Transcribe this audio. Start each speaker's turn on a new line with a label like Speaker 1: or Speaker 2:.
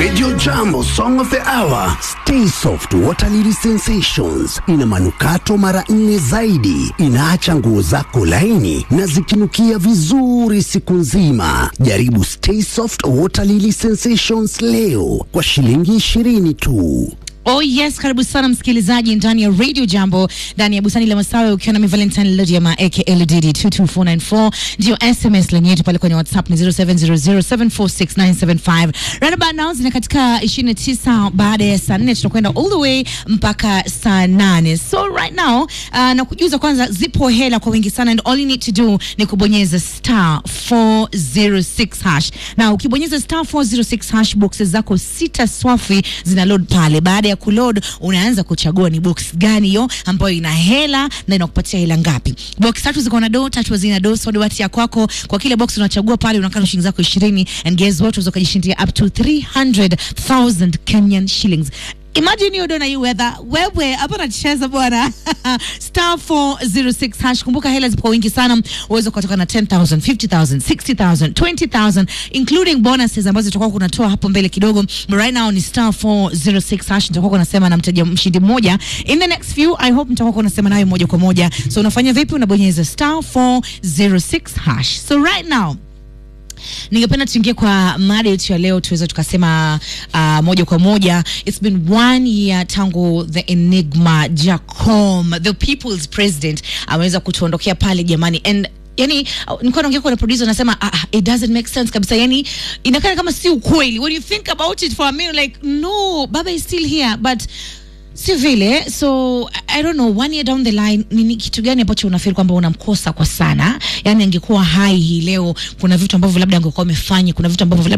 Speaker 1: Radio Jambo Song of the Hour. Stay Soft Water Lily Sensations ina manukato mara nne zaidi, inaacha nguo zako laini na zikinukia vizuri siku nzima. Jaribu Stay Soft Water Lily Sensations leo kwa shilingi ishirini tu.
Speaker 2: Oh yes, karibu sana msikilizaji ndani ya Radio Jambo, ndani ya bustani la Masawe, ukiwa na mi Valentine Lodiama aka LDD 22494 ndio SMS lenye yetu pale kwenye WhatsApp ni 0700746975. Right about now zina katika 29 baada ya saa 4 tutakwenda all the way mpaka saa 8. So right now uh, na kujuza kwanza, zipo hela kwa wingi sana and all you need to do ni kubonyeza star 406 hash, na ukibonyeza star 406 hash boxes zako sita swafi zina load pale. Baada ya kuload, unaanza kuchagua ni box gani hiyo ambayo ina hela na inakupatia hela ngapi. Box tatu ziko na do, tatu hazina do, so dawati ya kwako kwa kile box unachagua pale, unakaa shilingi zako 20 and guess what, unaweza kujishindia up to 300,000 Kenyan shillings. Imagine hiyo dona hii weather. Wewe hapa nacheza bwana. Star 406 hash. Kumbuka hela zipo kwa wingi sana. Uwezo kutoka na 10,000, 50,000, 60,000, 20,000 including bonuses ambazo tutakuwa kunatoa hapo mbele kidogo. But right now ni star 406 hash. Tutakuwa kunasema na mteja mshindi mmoja. In the next few I hope mtakuwa kunasema naye moja kwa moja. So unafanya vipi? Unabonyeza star 406 hash. So right now ningependa tuingie kwa mada yetu ya leo tuweze tukasema uh, moja kwa moja it's been one year tangu the enigma jacom the people's president ameweza kutuondokea pale jamani and yani uh, nilikuwa naongea kwa na producer nasema ah, ah, it doesn't make sense kabisa yani inakaa kama si ukweli when you think about it for a minute like no baba is still here but si vile so I- i don't know one year down the line nini kitu gani ambacho unafeel kwamba unamkosa kwa sana yani angekuwa hai hii leo kuna vitu ambavyo labda angekuwa amefanya kuna vitu ambavyo labda